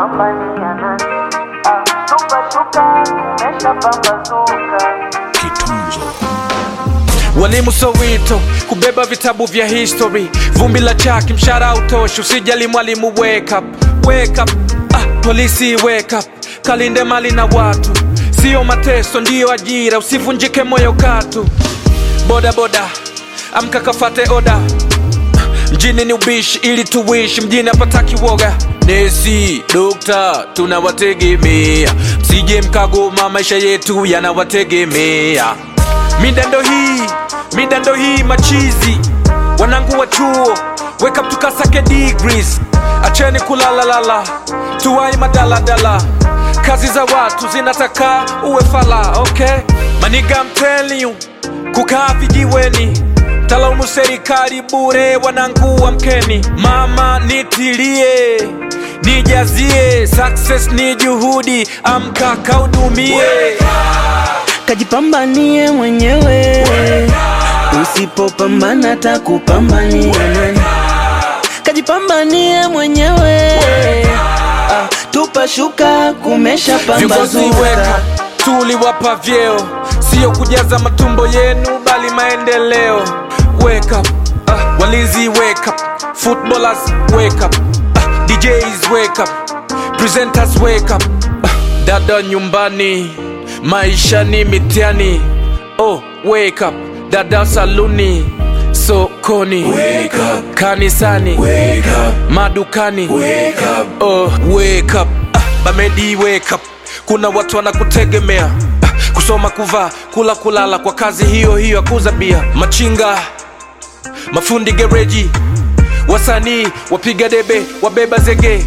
Pambania nani? Ah, tupa shuka, kumesha pambazuka. Walimu Soweto kubeba vitabu vya history, vumbi la chaki, mshahara utoshi, usijali mwalimu, wake up, wake up. Ah, polisi wake up, kalinde mali na watu, sio mateso, ndiyo ajira, usivunjike moyo katu. Boda boda, amka kafate oda, mjini ni ubishi ili tuishi, mjini hapataki woga. Nesi, dokta, tunawategemea, msije mkagoma, maisha yetu yanawategemea. Midando hii, midando hii machizi, wanangu wa chuo, wake up tukasake degrees, acheni kulalalala, tuwai madaladala, kazi za watu zinataka uwe fala, okay? Maniga I'm telling you, kukaa vijiweni talaumu serikali bure, wanangu wa mkeni, mama nitilie nijazie, success ni juhudi, amka kaudumie. kajipambanie mwenyewe, usipopambana takupambania nani? Kajipambanie mwenyewe, ah, tupa shuka, kumesha Viongozi weka pambazuka. tuliwapa vyeo, sio kujaza matumbo yenu, bali maendeleo. Wake up, uh, walinzi wake up, footballers wake up, uh, DJs wake up, presenters wake up, uh, dada nyumbani, maisha ni mitihani. Oh, wake up, dada saluni, sokoni, wake up, kanisani, wake up, madukani, wake up, oh, wake up, ah, bamedi wake up. Kuna watu wanakutegemea ah, kusoma, kuvaa, kula, kulala kwa kazi hiyo hiyo, akuza bia, machinga, mafundi gereji, wasanii, wapiga debe, wabeba zege,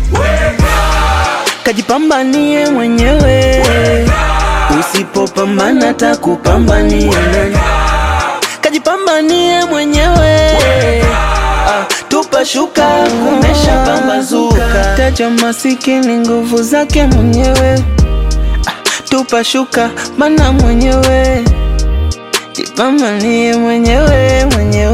Kajipambanie mwenyewe, usipopambana takupambania nani? Kajipambanie mwenyewe, ah, tupa shuka, kumesha pambazuka. Taja masikini nguvu zake mwenyewe, ah, tupa shuka, mana mwenyewe, jipambanie mwenyewe mwenyewe.